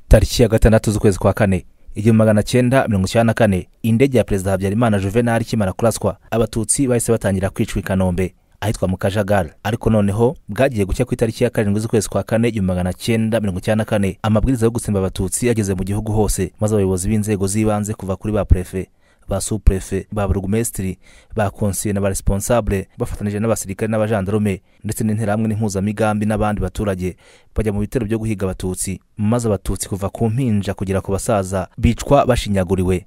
tariki ya gatandatu z'ukwezi kwa kane igihumbi magana cyenda mirongo icyenda na kane indege ya perezida habyarimana juvenal ikimara kuraswa abatutsi bahise batangira kwicwa i kanombe ahitwa mu kajagari ariko noneho bwagiye gucya ku itariki ya karindwi z'ukwezi kwa kane igihumbi magana cyenda mirongo icyenda na kane amabwiriza yo gutsemba abatutsi yageze mu gihugu hose maze abayobozi b'inzego z'ibanze kuva kuri ba prefe ba supurefe ba burugumesitiri ba konsiye na ba responsable bafatanyije n'abasirikare n'abajandarume ndetse n'interahamwe n'impuzamigambi n'abandi baturage bajya mu bitero byo guhiga abatutsi maze abatutsi kuva ku mpinja kugera ku basaza bicwa bashinyaguriwe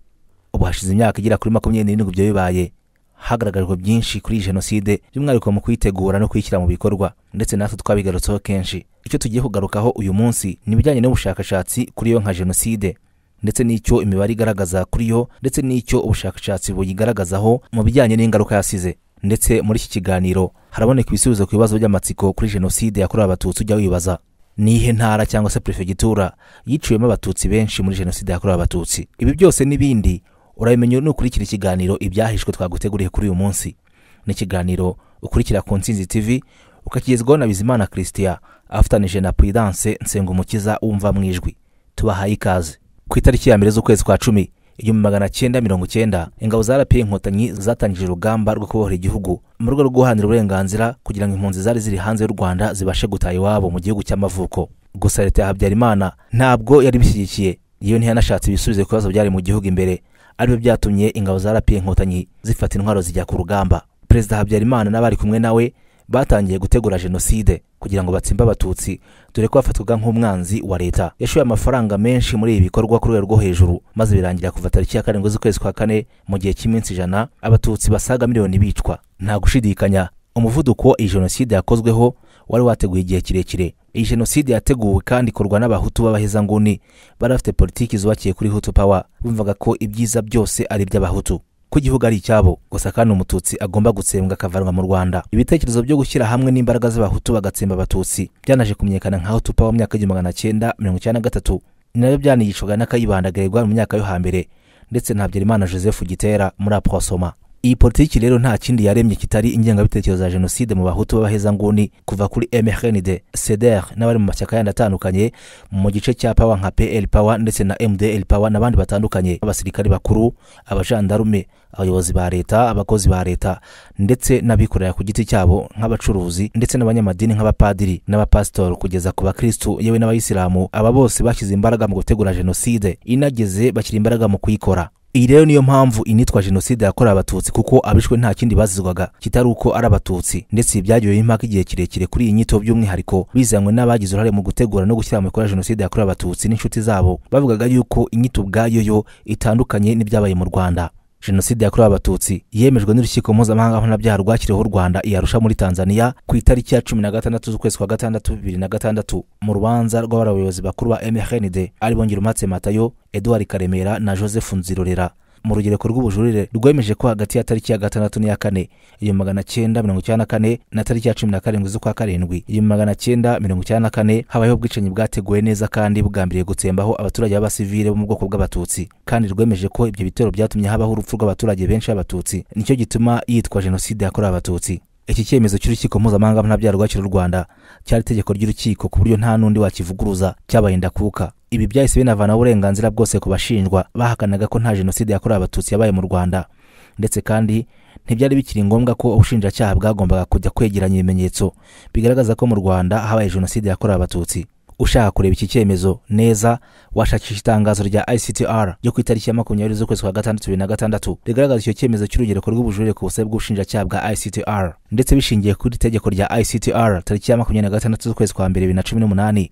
ubu hashize imyaka igera kuri makumyabiri n'irindwi ibyo bibaye hagaragajwe byinshi kuri iyi jenoside by'umwihariko mu kuyitegura no kuyishyira mu bikorwa ndetse natwe twabigarutseho kenshi icyo tugiye kugarukaho uyu munsi ni ibijyanye n'ubushakashatsi kuri yo nka jenoside ndetse n'icyo imibare igaragaza kuri yo ndetse n'icyo ubushakashatsi buyigaragazaho mu bijyanye n'ingaruka yasize ndetse muri iki kiganiro haraboneka ibisubizo ku bibazo by'amatsiko kuri jenoside yakorewe abatutsi ujya wibaza ni ihe ntara cyangwa se perefegitura yiciwemo abatutsi benshi muri jenoside yakorewe abatutsi ibi byose n'ibindi urabimenya nukurikira ikiganiro ibyahishwe twaguteguriye kuri uyu munsi ni ikiganiro ukurikira ku nsinzi tv ukakigezwaho na bizimana christian afatanije na prudence nsengumukiza wumva mu ijwi tubahaye ikaze ku itariki ya mbere z'ukwezi kwa cumi igihumbi magana cyenda mirongo cyenda ingabo za rpa inkotanyi zatangije urugamba rwo kubohora igihugu mu rwego rwo guharanira uburenganzira kugira ngo impunzi zari ziri hanze y'u rwanda zibashe gutaha iwabo mu gihugu cy'amavuko gusa leta ya habyarimana ntabwo yari ibishyigikiye yewe ntiyanashatse ibisubizo ku bibazo byari mu gihugu imbere aribyo byatumye ingabo za rpa inkotanyi zifata intwaro zijya ku rugamba perezida habyarimana n'abari kumwe nawe batangiye gutegura jenoside kugira ngo batsimbe abatutsi dore ko bafatwaga nk'umwanzi wa leta yashoye amafaranga menshi muri ibi bikorwa ku rwego rwo hejuru maze birangira kuva tariki ya karindwi z'ukwezi kwa kane mu gihe cy'iminsi ijana abatutsi basaga miliyoni bicwa nta gushidikanya umuvuduko iyi jenoside yakozweho wari wateguye igihe kirekire iyi jenoside yateguwe kandi ikorwa n'abahutu b'abahezanguni bari bafite politiki zubakiye kuri hutu pawa bumvaga ko ibyiza byose ari iby'abahutu ko igihugu ari icyabo gusa kandi umututsi agomba gutsembwa akavanwa mu rwanda ibitekerezo byo gushyira hamwe n'imbaraga z'abahutu bagatsemba abatutsi byanaje kumenyekana nka hutu pawa mu myaka y'igihumbi magana cyenda mirongo icyenda na gatatu ni nabyo byanigishwaga n'akayibanda garegwa mu myaka yo hambere ndetse na habyarimana joseph gitera muri aposoma iyi politiki rero nta kindi yaremye kitari ingengabitekerezo ya jenoside mu bahutu b'abahezanguni kuva kuri mrnd cdr n'abari mu mashyaka yandi atandukanye mu gice cya pawa nka pl pawa ndetse na mdl pawa n'abandi batandukanye abasirikari bakuru abajandarume abayobozi ba leta abakozi ba leta ndetse n'abikorera ku giti cyabo nk'abacuruzi ndetse n'abanyamadini nk'abapadiri n'abapasitori kugeza ku bakirisitu yewe n'abayisilamu aba bose bashyize imbaraga mu gutegura jenoside inageze bashyira imbaraga mu kuyikora iyi rero niyo mpamvu initwa jenoside yakorewe abatutsi kuko abishwe nta kindi bazizwaga kitari uko ari abatutsi ndetse byagiyeho impaka igihe kirekire kuri iyi nyito by'umwihariko bizanywe n'abagize uruhare mu gutegura no gushyira mu bikorwa jenoside yakorewe abatutsi n'inshuti zabo bavugaga yuko inyito ubwayo yo itandukanye n'ibyabaye mu rwanda jenoside yakorewe abatutsi yemejwe n'urukiko mpuzamahanga mpanabyaha rwakiriweho u rwanda iyarusha muri tanzania ku itariki ya cumi na gatandatu z'ukwezi kwa gatandatu bibiri na gatandatu mu rubanza rw'abari abayobozi bakuru ba mrnd ari bongera umatse matayo eduard karemera na joseph nzirorera mu rugereko rw'ubujurire rwemeje ko hagati ya tariki ya gatandatu n'iya kane igihumbi magana cyenda mirongo icyenda na kane na tariki ya cumi na karindwi z'ukwa karindwi igihumbi magana cyenda mirongo icyenda na kane habayeho ubwicanyi bwateguwe neza kandi bugambiriye gutsembaho abaturage b'abasivile bo mu bwoko bw'abatutsi kandi rwemeje ko ibyo bitero byatumye habaho urupfu rw'abaturage benshi b'abatutsi nicyo gituma yitwa jenoside yakorewe abatutsi iki cyemezo cy'urukiko mpuzamahanga mpanabyaha rwakira u rwanda cyari itegeko ry'urukiko ku buryo nta n'undi wakivuguruza cyabaye ndakuka ibi byahise binavanaho uburenganzira bwose ku bashinjwa bahakanaga ko nta jenoside yakorewe abatutsi yabaye mu rwanda ndetse kandi ntibyari bikiri ngombwa ko ubushinjacyaha bwagombaga kujya kwegeranya ibimenyetso bigaragaza ko mu rwanda habaye jenoside yakorewe abatutsi ushaka kureba iki cyemezo neza washakisha itangazo rya ictr ryo ku itariki ya makumyabiri z'ukwezi kwa gatandatu bibiri na gatandatu rigaragaza icyo cyemezo cy'urugereko rw'ubujurire ku busabe bw'ubushinjacyaha bwa ictr ndetse bishingiye kuri itegeko rya ictr tariki ya makumyabiri na gatandatu z'ukwezi kwa mbere bibiri na cumi n'umunani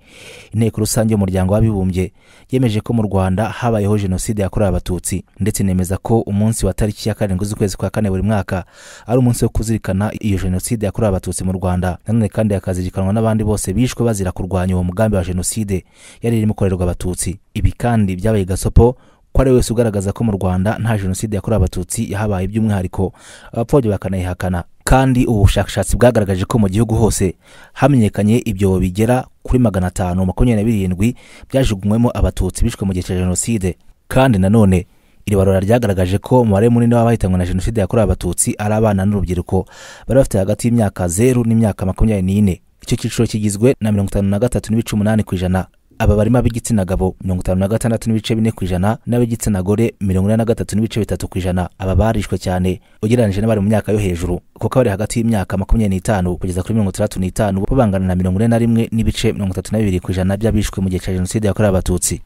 inteko rusange y'umuryango w'abibumbye yemeje ko mu rwanda habayeho jenoside yakorewe abatutsi ndetse inemeza ko umunsi wa tariki ya karindwi z'ukwezi kwa kane buri mwaka ari umunsi wo kuzirikana iyo jenoside yakorewe abatutsi mu rwanda nanone kandi hakazirikanwa n'abandi bose bishwe bazira kurwanya uwo mugambi wa jenoside yari irimo ikorerwa abatutsi ibi kandi byabaye gasopo ko ari wese ugaragaza ko mu rwanda nta jenoside yakorewe abatutsi yahabaye by'umwihariko abapfobya bakanayihakana kandi ubu bushakashatsi bwagaragaje ko mu gihugu hose hamenyekanye ibyobo bigera kuri magana atanu makumyabiri na birindwi byajugunywemo abatutsi bishwe mu gihe cya jenoside kandi nanone iri barura ryagaragaje ko umubare munini w'abahitanwe na jenoside yakorewe abatutsi ari abana n'urubyiruko bari bafite hagati y'imyaka zeru n'imyaka makumyabiri n'ine icyo cyiciro kigizwe na mirongo itanu na gatatu n'ibice umunani ku ijana aba barimo ab'igitsina gabo mirongo itanu na gatandatu n'ibice bine ku ijana n'ab'igitsina gore mirongo ine na gatatu n'ibice bitatu ku ijana aba barishwe cyane ugereranyije n'abari mu myaka yo hejuru kuko abari hagati y'imyaka makumyabiri n'itanu kugeza kuri mirongo itandatu n'itanu bo bangana na mirongo ine na rimwe n'ibice mirongo itatu na bibiri ku ijana by'abishwe mu gihe cya jenoside yakorewe abatutsi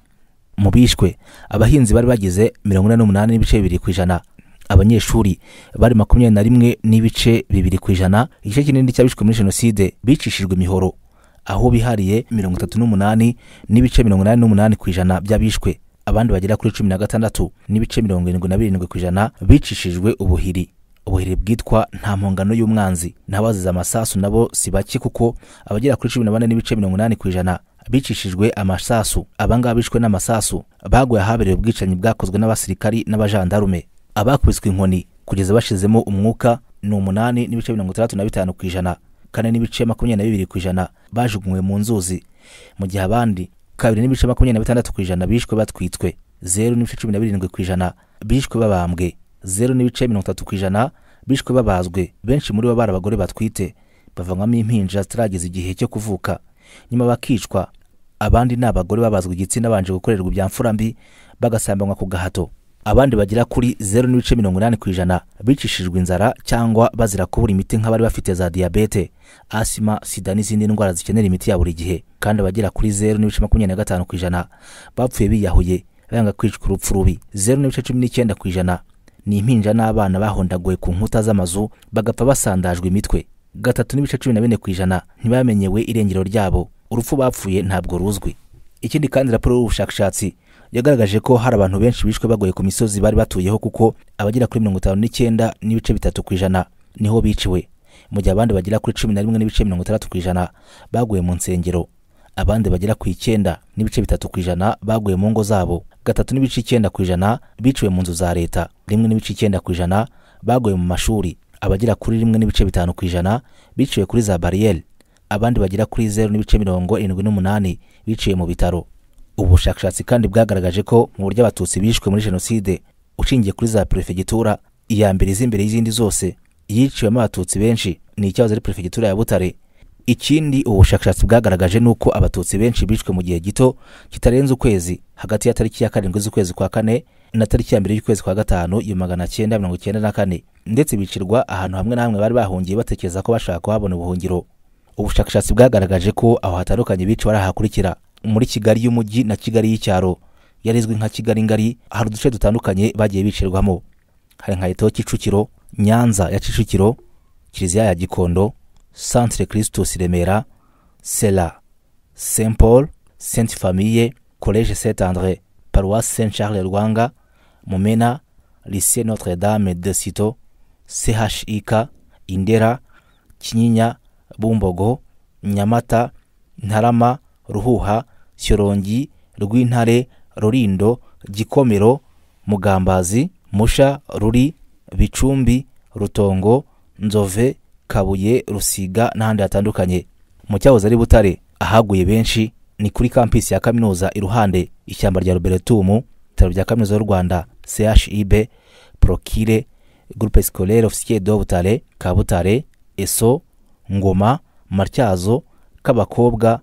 mu bishwe abahinzi bari bagize mirongo ine n'umunani n'ibice bibiri ku ijana abanyeshuri bari makumyabiri na rimwe n'ibice bibiri ku ijana igice kinini cy'abishwe muri jenoside bicishijwe imihoro aho bihariye mirongo itatu n'umunani n'ibice mirongo inani n'umunani ku ijana by'abishwe abandi bagera kuri cumi na gatandatu n'ibice mirongo irindwi na birindwi ku ijana bicishijwe ubuhiri ubuhiri bwitwa nta mpongano y'umwanzi n'abazize amasasu nabo si bake kuko abagera kuri cumi na bane n'ibice mirongo inani ku ijana bicishijwe amasasu abangaba bishwe n'amasasu baguye ahabereye ubwicanyi bwakozwe n'abasirikari n'abajandarume abakubiswe inkoni kugeza bashizemo umwuka ni umunani n'ibice mirongo itandatu na bitanu ku ijana kane n'ibice makumyabiri na bibiri ku ijana bajugunywe mu nzuzi mu gihe abandi kabiri n'ibice makumyabiri na bitandatu ku ijana bishwe batwitwe zeru n'ibice cumi na birindwi ku ijana bishwe babambwe zeru n'ibice mirongo itatu ku ijana bishwe babazwe benshi muri bo bari abagore batwite bavanwamo impinja zitarageza igihe cyo kuvuka nyuma bakicwa abandi ni abagore babazwa igitsina babanje gukorerwa ibyamfura mbi bagasambanywa ku gahato abandi bagera kuri zeru n'ibice mirongo inani ku ijana bicishijwe inzara cyangwa bazira kubura imiti nk'abari bafite za diyabete asima sida n'izindi ndwara zikenera imiti ya buri gihe kandi abagera kuri zeru n'ibice makumyabiri na gatanu ku ijana bapfuye biyahuye banga kwicwa urupfu rubi zeru n'ibice cumi n'icyenda ku ijana ni impinja n'abana bahondaguwe ku nkuta z'amazu bagapfa basandajwe imitwe gatatu n'ibice cumi na bine ku ijana ntibamenyewe irengero ryabo urupfu bapfuye ntabwo ruzwi ikindi kandi raporo y'ubushakashatsi yagaragaje ko hari abantu benshi bishwe bagoye ku misozi bari batuyeho kuko abagera kuri mirongo itanu n'icyenda n'ibice bitatu ku ijana niho biciwe mu gihe abandi bagera kuri cumi na rimwe n'ibice mirongo itandatu ku ijana baguye mu nsengero abandi bagera ku icyenda n'ibice bitatu ku ijana baguye mu ngo zabo gatatu n'ibice icyenda ku ijana biciwe mu nzu za leta rimwe n'ibice icyenda ku ijana baguye mu mashuri abagera kuri rimwe n'ibice bitanu ku ijana biciwe kuri za bariyeri abandi bagera kuri zeru n'ibice mirongo irindwi n'umunani biciwe mu bitaro ubushakashatsi kandi bwagaragaje ko mu buryo abatutsi bishwe muri jenoside ushingiye kuri za perefegitura iya mbere izi imbere y'izindi zose yiciwemo abatutsi benshi ni icyahoze ari perefegitura ya butare ikindi ubushakashatsi bwagaragaje ni uko abatutsi benshi bishwe mu gihe gito kitarenze ukwezi hagati ya tariki ya karindwi z'ukwezi kwa kane na tariki ya mbere y'ukwezi kwa gatanu igihumbi magana cyenda mirongo cyenda na kane ndetse bicirwa ahantu hamwe na hamwe bari bahungiye batekereza ko bashaka kuhabona ubuhungiro ubushakashatsi bwagaragaje ko aho hatandukanye bici barahakurikira muri kigali y'umujyi na kigali y'icyaro yari izwi nka kigali ngari hari uduce dutandukanye bagiye bicirwamo hari nka leta kicukiro nyanza ya kicukiro kiliziya ya gikondo centre christus remera sera saint paul sainte famille collège saint andre paroisse saint charles rwanga mumena lycée notre dame de sito chik indera kinyinya bumbogo nyamata ntarama ruhuha shyorongi rw'intare rurindo gikomero mugambazi musha ruri bicumbi rutongo nzove kabuye rusiga n'ahandi hatandukanye mu cyahoze ari butare ahaguye benshi ni kuri kampisi ya kaminuza iruhande ishyamba rya ruberetumu ibitaro bya kaminuza y'u rwanda chib prokire groupe scolaire officier de butare kabutare eso ngoma matyazo k'abakobwa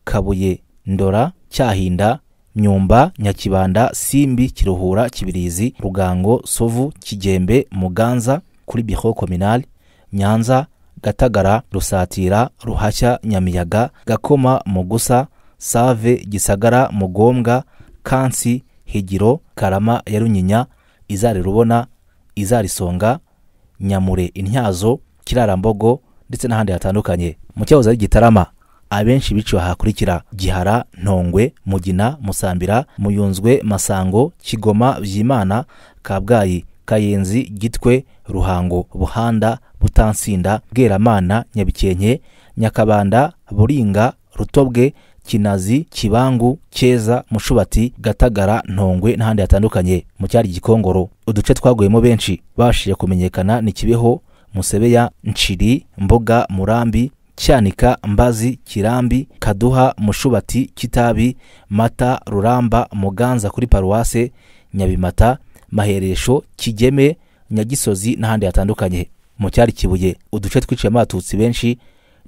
kabuye ndora cyahinda myumba nyakibanda simbi kiruhura kibirizi rugango sovu kigembe muganza kuri biho kominali nyanza gatagara rusatira ruhashya nyamiyaga gakoma mugusa save gisagara mugombwa kansi higiro karama ya runyinya izari rubona izarisonga nyamure intyazo kirarambogo ndetse n'ahandi hatandukanye mu cyahoze ari gitarama abenshi biciwe ahakurikira gihara ntongwe mugina musambira muyunzwe masango kigoma byimana kabgayi kayenzi gitwe ruhango buhanda butansinda bweramana nyabikenke nyakabanda buringa rutobwe kinazi kibangu cyeza mushubati gatagara ntongwe n'ahandi hatandukanye mu cyari gikongoro uduce twaguyemo benshi babashije kumenyekana ni kibeho musebeya nciri mboga murambi cyanika mbazi kirambi kaduha mushubati kitabi mata ruramba muganza kuri paruwase nyabimata maheresho kigeme nyagisozi n'ahandi hatandukanye mu cyari kibuye uduce twiciyemo abatutsi benshi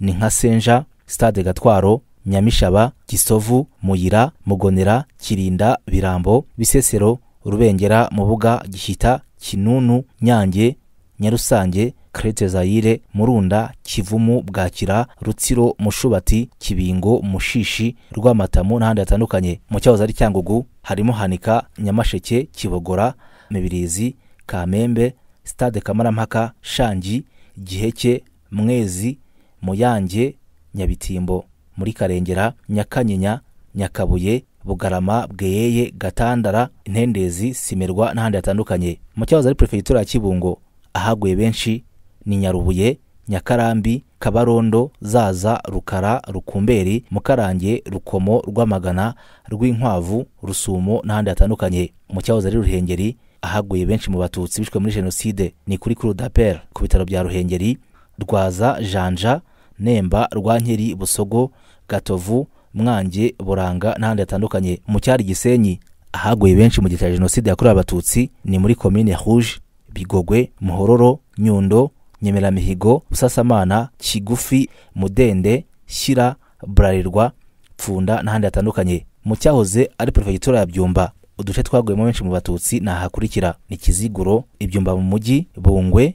ni nka senja stade gatwaro nyamishaba gisovu muyira mugonera kirinda birambo bisesero rubengera mubuga gihita kinunu nyange nyarusange krete zayire murunda kivumu bwakira rutsiro mushubati kibingo mushishi rwamatamu n'ahandi hatandukanye mu cyahoze ari cyangugu harimo hanika nyamasheke kibogora mibirizi kamembe stade kamarampaka shangi giheke mwezi muyange nyabitimbo muri karengera nyakanyinya nyakabuye bugarama bweyeye gatandara intendezi simerwa n'ahandi hatandukanye mu cyahoze ari perefegitura ya kibungo ahaguye benshi ni nyarubuye nyakarambi kabarondo zaza rukara rukumberi mukarange rukomo rwamagana rw'inkwavu rusumo n'ahandi hatandukanye mu cyahoze ari ruhengeri ahaguye benshi mu batutsi bishwe muri jenoside ni kuri kuru dapere ku bitaro bya ruhengeri rwaza janja nemba rwankeri busogo gatovu mwange buranga n'ahandi hatandukanye mu cyari gisenyi ahaguye benshi mu gihe cya jenoside yakorewe abatutsi ni muri komine rouge bigogwe muhororo nyundo nyemeramihigo busasamana kigufi mudende shyira burarirwa pfunda n'ahandi hatandukanye mu cyahoze ari perefegitura ya byumba uduce twaguyemo benshi mu batutsi ni ahakurikira ni kiziguro ibyumba mu mujyi bungwe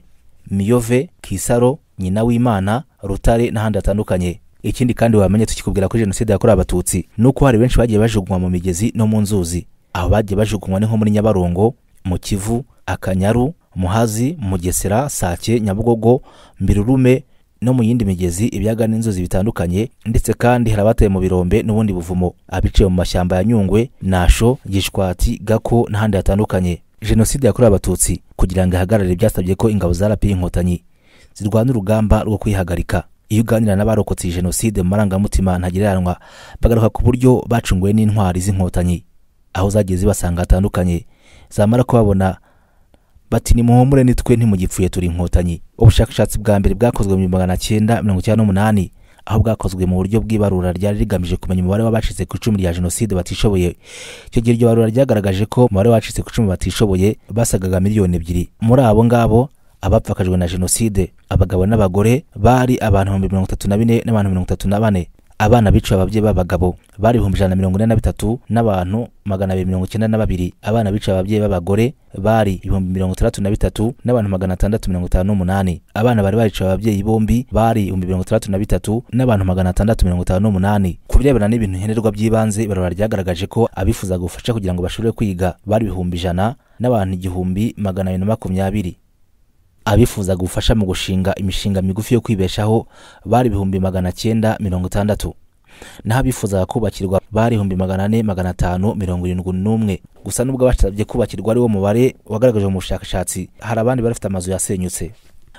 miyove kisaro nyina w'imana rutare n'ahandi hatandukanye ikindi kandi wamenye tukikubwira kuri jenoside yakorewe abatutsi ni uko hari benshi bagiye bajugunywa mu migezi no mu nzuzi aho bagiye bajugunywa ni nko muri nyabarongo mu kivu akanyaru muhazi mugesera sake nyabugogo mbirurume no mu yindi migezi ibiyaga n'inzuzi bitandukanye ndetse kandi hari abataye mu birombe n'ubundi buvumo abiciwe mu mashyamba ya nyungwe nasho gishwati gako n'ahandi hatandukanye jenoside yakorewe abatutsi kugira ngo ihagarare byasabye ko ingabo za rapi inkotanyi zirwana urugamba rwo kwihagarika iyo uganira n'abarokotse iyi jenoside mu marangamutima ntagereranywa bagaruka ku buryo bacunguwe n'intwari z'inkotanyi aho zagiye zibasanga hatandukanye zamara kubabona bati nimuhumure nitwe ntimugipfuye turi inkotanyi ubushakashatsi bwa mbere bwakozwe mu bihumbi magana cyenda mirongo icyenda n'umunani aho bwakozwe mu buryo bw'ibarura ryari rigamije kumenya umubare w'abacitse ku icumu rya jenoside batishoboye icyo gihe iryo barura ryagaragaje ko umubare w'abacitse ku icumu batishoboye basagaga miliyoni ebyiri muri abo ngabo abapfakajwe na jenoside abagabo n'abagore bari abantu ibihumbi mirongo itatu na bine n'abantu mirongo itatu na bane abana biciwe ababyeyi b'abagabo bari ibihumbi ijana na mirongo ine na bitatu n'abantu magana abiri mirongo icyenda na babiri abana biciwe ababyeyi b'abagore bari ibihumbi mirongo itandatu na bitatu n'abantu magana atandatu mirongo itanu n'umunani abana bari bariciwe ababyeyi bombi bari ibihumbi mirongo itandatu na bitatu n'abantu magana atandatu mirongo itanu n'umunani ku birebana n'ibintu nkenerwa by'ibanze ibarura ryagaragaje ko abifuzaga ubufasha kugira ngo bashobore kwiga bari ibihumbi ijana n'abantu igihumbi magana abiri na makumyabiri abifuzaga ubufasha mu gushinga imishinga migufi yo kwibeshaho bari ibihumbi magana cyenda mirongo itandatu naho abifuzaga kubakirwa bari ibihumbi magana ane magana atanu mirongo irindwi n'umwe gusa nubwo abasabye kubakirwa ari wo mubare wagaragajwe mu bushakashatsi hari abandi bari bafite amazu yasenyutse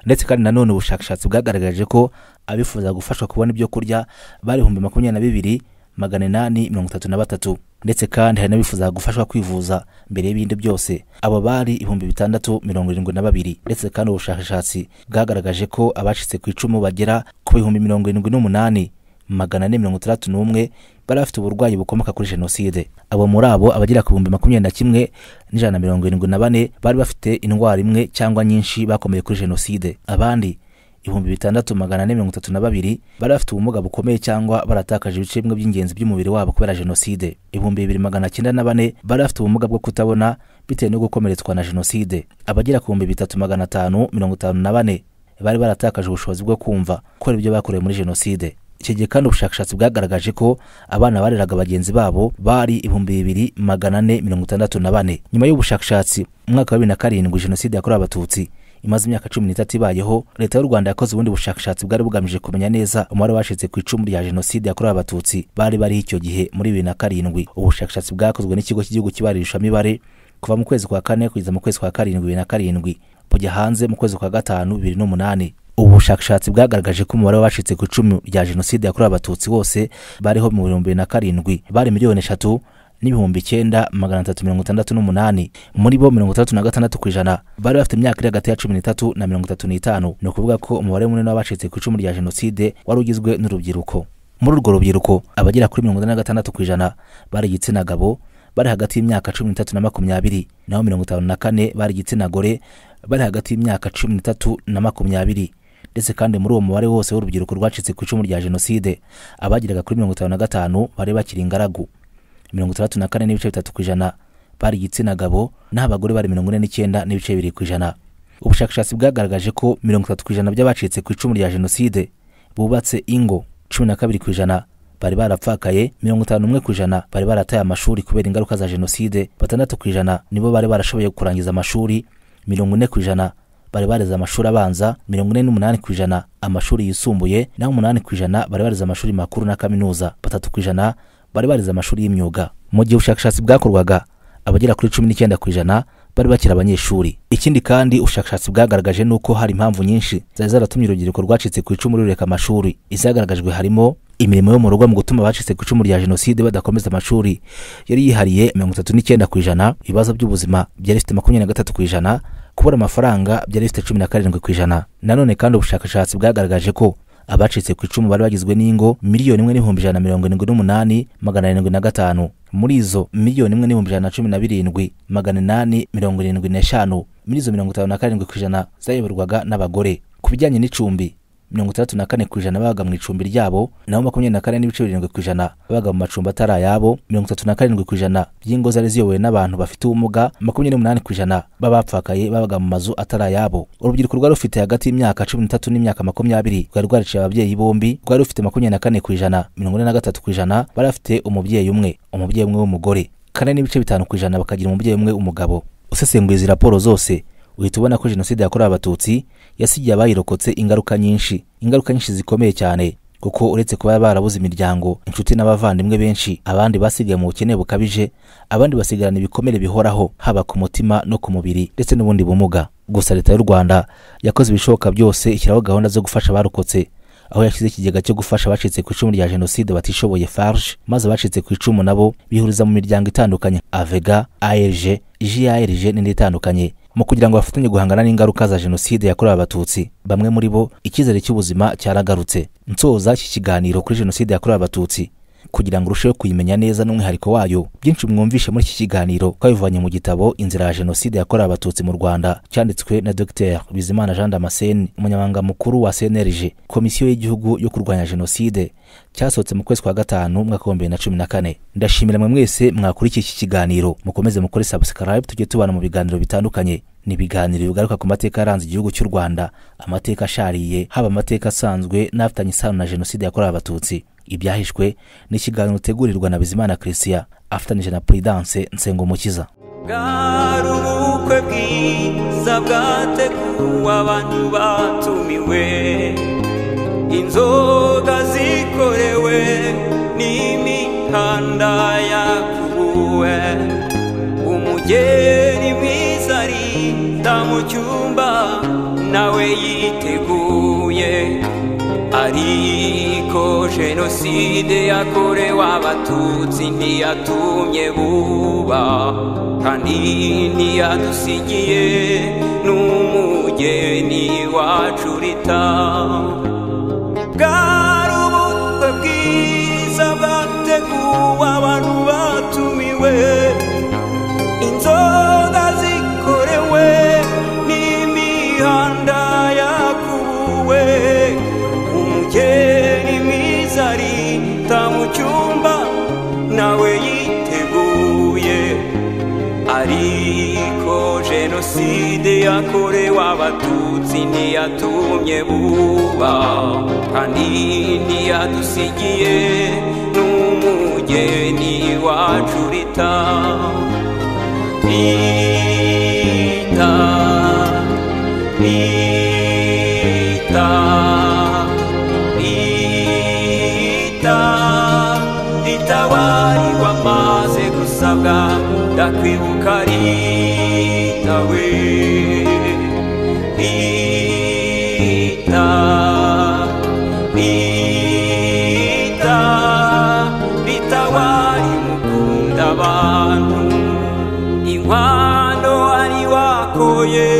ndetse kandi nanone ubushakashatsi bwagaragaje ko abifuza gufashwa kubona ibyo kurya bari ibihumbi makumyabiri na bibiri magana inani mirongo itatu na batatu ndetse kandi hari n'abifuza gufashwa kwivuza mbere y'ibindi byose abo bari ibihumbi bitandatu mirongo irindwi na babiri ndetse kandi ubushakashatsi bwagaragaje ko abacitse ku icumu bagera ku bihumbi mirongo irindwi n'umunani magana ane mirongo itandatu n'umwe bari bafite uburwayi bukomoka kuri jenoside abo muri abo abagera ku bihumbi makumyabiri na kimwe n'ijana na mirongo irindwi na bane bari bafite indwara imwe cyangwa nyinshi bakomeye kuri jenoside abandi ibihumbi bitandatu magana ane mirongo itatu na babiri bari bafite ubumuga bukomeye cyangwa baratakaje ibice bimwe by'ingenzi by'umubiri wabo kubera jenoside ibihumbi bibiri magana cyenda na bane bari bafite ubumuga bwo kutabona bitewe no gukomeretswa na jenoside abagera ku bihumbi bitatu magana atanu mirongo itanu na bane bari baratakaje ubushobozi bwo kumva kubera ibyo bakorewe muri jenoside icyo gihe kandi ubushakashatsi bwagaragaje ko abana bareraga bagenzi babo bari ibihumbi bibiri magana ane mirongo itandatu na bane nyuma y'ubushakashatsi mu mwaka wa bibiri na karindwi jenoside yakorewe abatutsi imaze imyaka cumi n'itatu ibayeho leta y'u rwanda yakoze ubundi bushakashatsi bwari bugamije kumenya neza umubare wacitse ku icumu rya jenoside yakorewe abatutsi bari bariho icyo gihe muri bibiri na karindwi ubushakashatsi bwakozwe n'ikigo cy'igihugu cy'ibarurishamibare kuva mu kwezi kwa kane kugeza mu kwezi kwa karindwi bibiri na karindwi bujya hanze mu kwezi kwa gatanu bibiri n'umunani ubu bushakashatsi bwagaragaje ko umubare w'abacitse ku icumu rya jenoside yakorewe abatutsi wose bariho mu bihumbi bibiri na karindwi bari miliyoni eshatu n'ibihumbi icyenda magana atatu mirongo itandatu n'umunani muri bo mirongo itandatu na gatandatu ku ijana bari bafite imyaka iri hagati ya cumi n'itatu na mirongo itatu n'itanu ni ukuvuga ko umubare munini w'abacitse ku icumu rya jenoside wari ugizwe n'urubyiruko muri urwo rubyiruko abagera kuri mirongo ine na gatandatu ku ijana bari igitsina gabo bari hagati y'imyaka cumi n'itatu na makumyabiri naho mirongo itanu na kane bari igitsina gore bari hagati y'imyaka cumi n'itatu na makumyabiri ndetse kandi muri uwo mubare wose w'urubyiruko rwacitse ku icumu rya jenoside abageraga kuri mirongo itanu na gatanu bari bakiri ingaragu mirongo itandatu na kane n'ibice bitatu ku ijana bari igitsina gabo naho abagore bari mirongo ine n'icyenda n'ibice bibiri ku ijana ubushakashatsi bwagaragaje ko mirongo itatu ku ijana by'abacitse ku icumu rya jenoside bubatse ingo cumi na kabiri ku ijana bari barapfakaye mirongo itanu n'umwe ku ijana bari barataye amashuri kubera ingaruka za jenoside batandatu ku ijana nibo bari barashoboye kurangiza amashuri mirongo ine ku ijana bari bareze amashuri abanza mirongo ine n'umunani ku ijana amashuri yisumbuye naho umunani ku ijana bari bareze amashuri makuru na kaminuza batatu ku ijana bari bareze amashuri y'imyuga mu gihe ubushakashatsi bwakorwaga abagera kuri cumi n'icyenda ku ijana bari bakiri abanyeshuri ikindi kandi ubushakashatsi bwagaragaje ni uko hari impamvu nyinshi zari zaratumye urubyiruko rwacitse ku icumu rureka amashuri izagaragajwe harimo imirimo yo mu rugo mu gutuma abacitse ku icumu rya jenoside badakomeza amashuri yari yihariye mirongo itatu n'icyenda ku ijana ibibazo by'ubuzima byari bifite makumyabiri na gatatu ku ijana kubura amafaranga byari bifite cumi na karindwi ku ijana nanone kandi ubushakashatsi bwagaragaje ko abacitse ku icumu bari bagizwe n'ingo miliyoni imwe n'ibihumbi ijana na mirongo irindwi n'umunani magana arindwi na gatanu muri izo miliyoni imwe n'ibihumbi ijana na cumi na birindwi magana inani mirongo irindwi n'eshanu muri izo mirongo itanu na karindwi ku ijana zayoborwaga n'abagore ku bijyanye n'icumbi mirongo itandatu na kane ku ijana babaga mu icumbi ryabo naho makumyabiri na kane n'ibice birindwi ku ijana babaga mu macumbi atari ayabo mirongo itatu na karindwi ku ijana by'ingo zari ziyobowe n'abantu bafite ubumuga makumyabiri n'umunani ku ijana b'abapfakaye babaga mu mazu atari ayabo urubyiruko rwari rufite hagati y'imyaka cumi n'itatu n'imyaka makumyabiri rwari rwariciye ababyeyi bombi rwari rufite makumyabiri na kane ku ijana mirongo ine na gatatu ku ijana bari bafite umubyeyi umwe umubyeyi umwe w'umugore kane n'ibice bitanu ku ijana bakagira umubyeyi umwe w'umugabo usesenguye izi raporo zose uhita ubona ko jenoside yakorewe abatutsi yasigiye abayirokotse ingaruka nyinshi ingaruka nyinshi zikomeye cyane kuko uretse kuba barabuze imiryango inshuti n'abavandimwe benshi abandi basigaye mu bukene bukabije abandi basigarana ibikomere bihoraho haba ku mutima no ku mubiri ndetse n'ubundi bumuga gusa leta y'u rwanda yakoze ibishoboka byose ishyiraho gahunda zo gufasha abarokotse aho yashyize ikigega cyo gufasha abacitse ku icumu rya jenoside batishoboye farge maze abacitse ku icumu nabo bihuriza mu miryango itandukanye avega arg jrg n'indi itandukanye mu kugira ngo bafatanye guhangana n'ingaruka za jenoside yakorewe abatutsi bamwe muri bo icyizere cy'ubuzima cyaragarutse nsoza iki kiganiro kuri jenoside yakorewe abatutsi kugira ngo urusheho kuyimenya neza n'umwihariko wayo byinshi mwumvishe muri iki kiganiro twabivanye mu gitabo inzira ya jenoside yakorewe abatutsi mu rwanda cyanditswe na dr bizimana jean damascene umunyamabanga mukuru wa cnlg komisiyo y'igihugu yo kurwanya jenoside cyasohotse mu kwezi kwa gatanu umwaka wa bibiri na cumi na kane ndashimira mwe mwese mwakurikiye iki kiganiro mukomeze mukore subscribe tujye tubana mu biganiro bitandukanye ni ibiganiro bigaruka ku mateka yaranze igihugu cy'u rwanda amateka ashariye haba amateka asanzwe n'afitanye isano na jenoside yakorewe abatutsi ibyahishwe ni ikiganiro utegurirwa na bizimana christian afatanyije na prudence nsengumukiza bwari ubukwe bwiza bwateguwe abantu batumiwe inzoga zikorewe n'imikanda yakuruwe umugeri mwiza arinda mu cyumba nawe yiteguye ariko jenoside yakorewe abatutsi ntiyatumye buba kandi ntiyadusigiye n'umugeni wacu urita bwari ubukwe bwiza bwateguwe abantu batumiwe inzoga zikorewe n'imihanda yakubuwe umugeni mwiza arita mu cyumba nawe yiteguye ariko jenoside yakorewe abatutsi ntiyatumye buba kandi ntiyadusigiye n'umugeni wacu urita Rita, Rita, Rita, Rita wari wamaze gusabwa ndakwibuka Rita we Rita, Rita, Rita wari mukunda abantu inkwano wari wakoye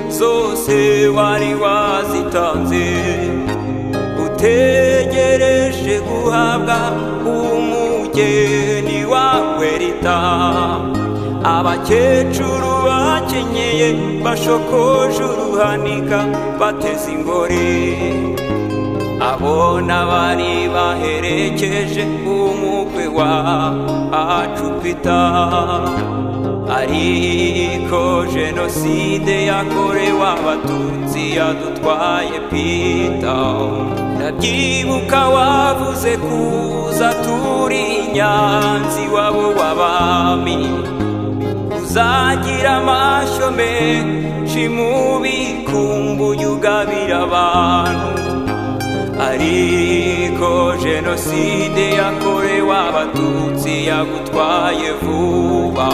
zose wari wazitanze utegereje guhabwa umugeni wawe rita abakecuru bakenyeye bashokoje uruhanika bateze ingore abona bari baherekeje umukwe wa acupita ariko jenoside yakorewe abatutsi yadutwaye pita ndabyibuka wavuze kuza turi inyanzi wabo w'abami uzagira amashyo menshi mubi kumbuye ugabira abantu ariko jenoside yakorewe abatutsi yagutwaye vuba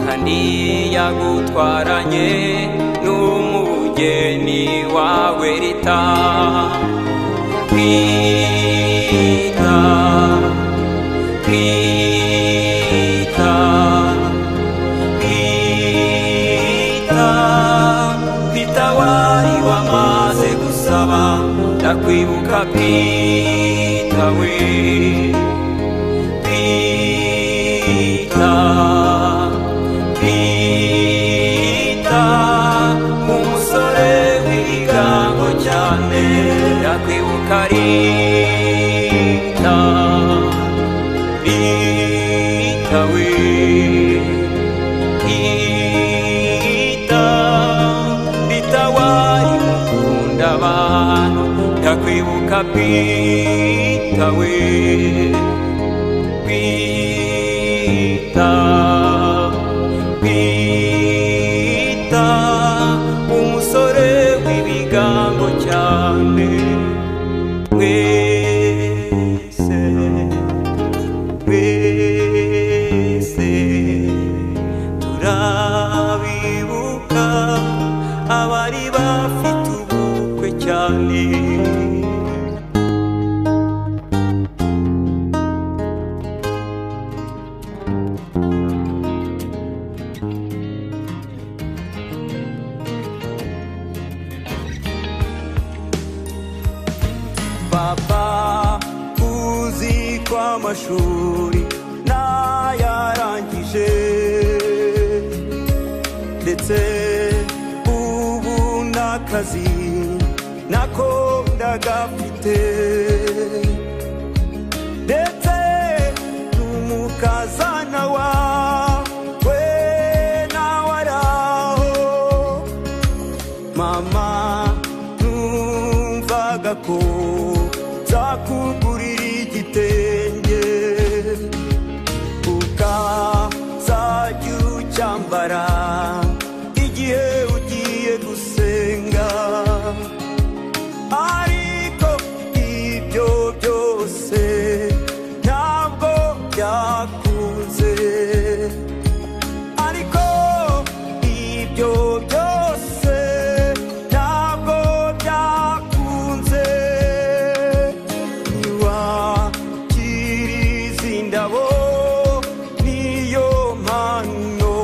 kandi yagutwaranye n'umugeni wawe rita rita rita pita wari wamaze gusaba ndakwibuka pita we pita pita umusore w'ibigango cyane ndakwibuka rita rita we abantu ndakwibuka pita we pita pita umusore w'ibigango cyane mwese mwese turabibuka abari bafite ubukwe cyane baba uzi ko amashuri ntayarangije ndetse ubu n'akazi nako ndagafite ndetse n'umukazana wawe nawe ari aho mama numvaga ko zakugurira igitenge ukazajya ucyambara igihe ugiye gusenga ariko ibyo byose ntabwo byakunze ariko ibyo byose ntabwo byakunze ntiwakira izi ndabo niyo mpano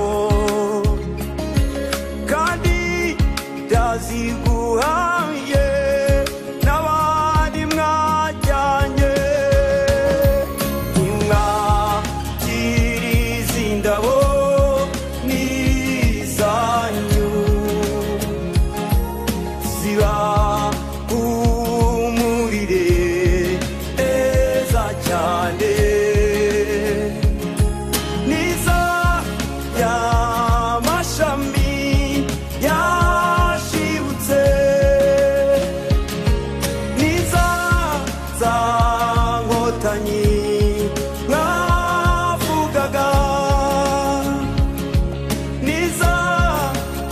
kandi ndaziguhaye n'abandi mwajyanye nimwakiriza indabo n'izanyu ziba humurire neza cyane niza y'amashami yashibutse niza za nkotanyi mwavugaga niza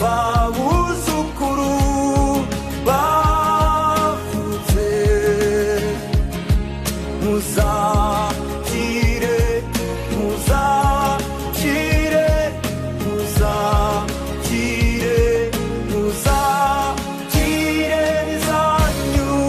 babuzukuru bavutse muzakire muzakire muzakire muzakire zanyu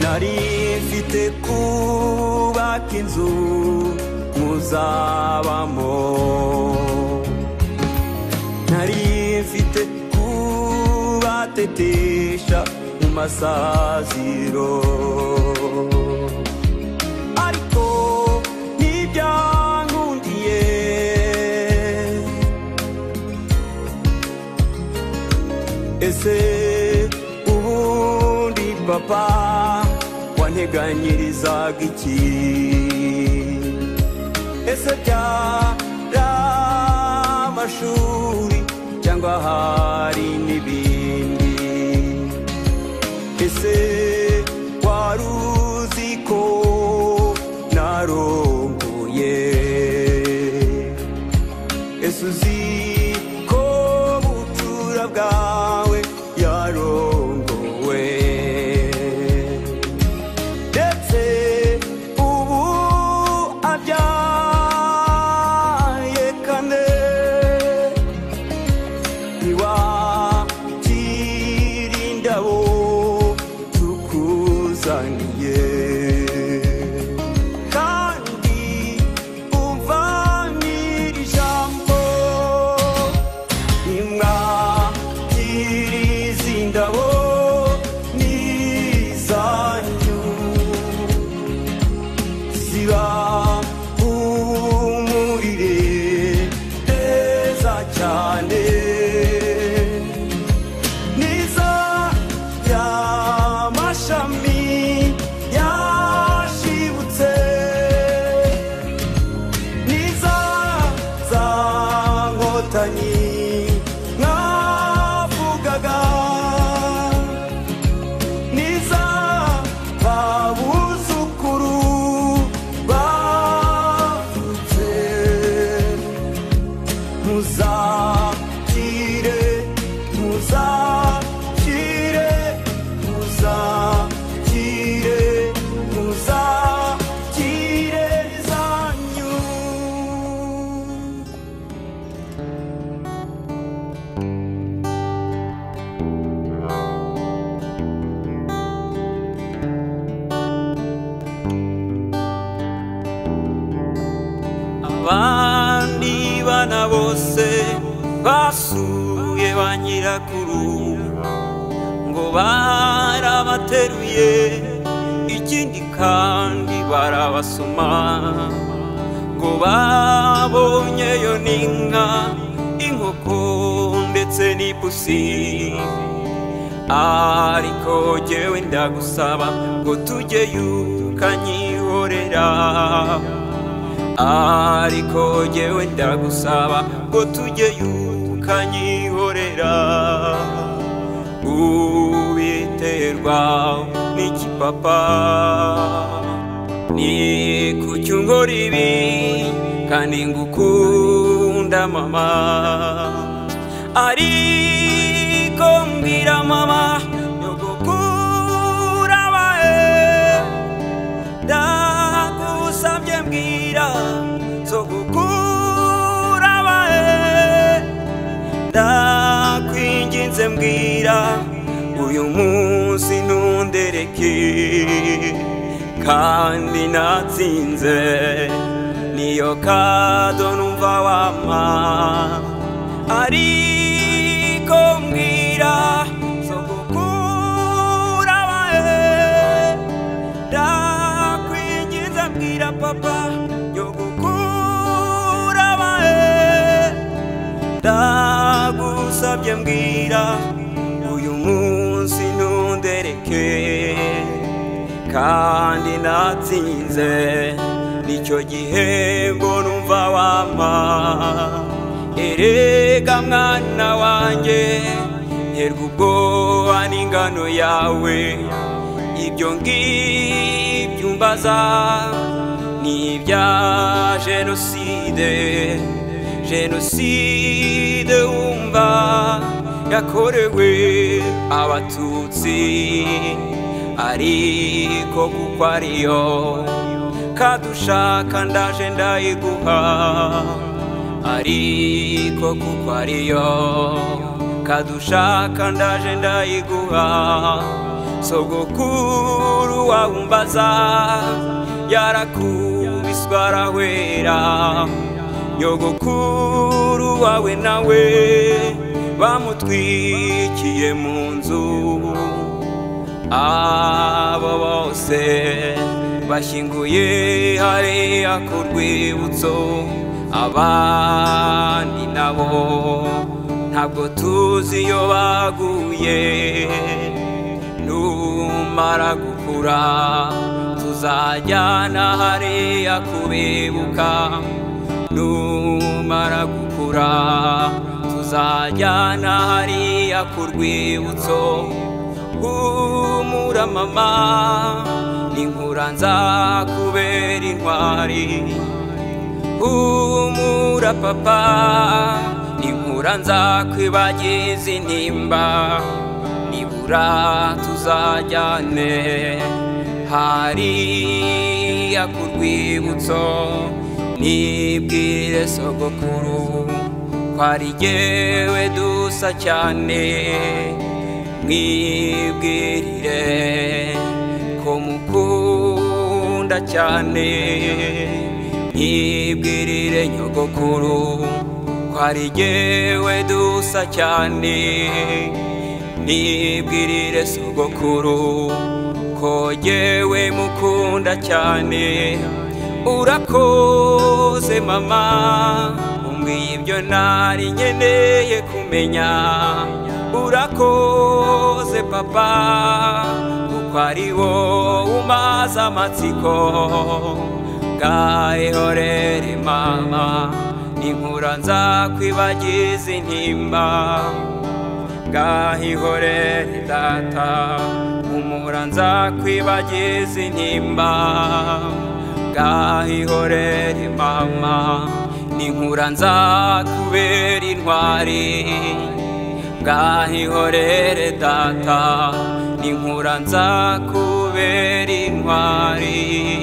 nari mfite kubaka inzu muzabamo nari mfite kubatetesha mu masaziro ariko ntibyankundiye ese ubundi papa wanteganyirizaga iki ese byari amashuri cyangwa hari n'ibindi ese wari uzi ko narongoye ese uzi ko bucura bwawe yarongowe ndetse ubu abyaye kane ntiwakira indabo tukuzaniye kandi umva nyiri ijambo nimwakira izi ndabo ni izanyu ziba umurire neza cyane niza y'amashami yashibutse niza za nkotanyi mwavugaga niza babuzukuru bavutse muzakire muzakire muzakire muzakire zanyu abandi bana bose basuye ba nyirakuru ngo barabateruye ikindi kandi barabasoma ngo babonyeyo n'inka inkoko ndetse n'ipusi ariko jyewe ndagusaba ngo tujyeyo ukanyihorera ariko jyewe ndagusaba ngo tujyeyo ukanyihorera ubiterwa n'iki papa ni ku cyungora ibi kandi ngukunda mama ariko mbwira mama nyogokura bae ndagusabye mbwira zo gukura bae ndakwinginze mbwira uyu munsi ntundereke kandi natsinze niyo kado numva wampa ariko mbwira zo gukura bae ndakwinginze mbwira papa nyogukura bae ndagusabye mbwira uyu munsi ntundereke kandi natsinze nicyo gihembo numva wampa erega mwana wanjye herwa ubwoba n'ingano yawe ibyo ngibyo umbaza ni ibya jenoside jenoside wumva yakorewe abatutsi ariko kuko ariyo kadushaka ndaje ndayiguha ariko kuko ariyo kadushaka ndaje ndayiguha sogokuru wawumbaza yarakubiswa arahwera nyogokuru wawe nawe bamutwikiye mu nzu abo bose bashyinguye hariya ku rwibutso abandi nabo ntabwo tuzi iyo baguye numara gukura tuzajyana hariya kubibuka numara gukura tuzajyana hariya ku rwibutso humura mama n'inkura nzakubera intwari humura papa n'inkura nzakwibagiza intimba nibura tuzajyane hariya ku rwibutso nibwire sogokuru ko ari jyewe dusa cyane mwibwirire ko mukunda cyane mwibwirire nyogokuru ko ari jyewe dusa cyane nibwirire sogokuru ko jyewe mukunda cyane urakoze mama umbwiye ibyo ntari nkeneye kumenya urakoze papa kuko ari wowe umaze amatsiko bwahorere mama inkura nzakwibagiza intimba bwahihorere data umura nzakwibagiza intimba bwahihorere mama n'inkura nzakubera intwari bwahihorere data n'inkura nzakubera intwari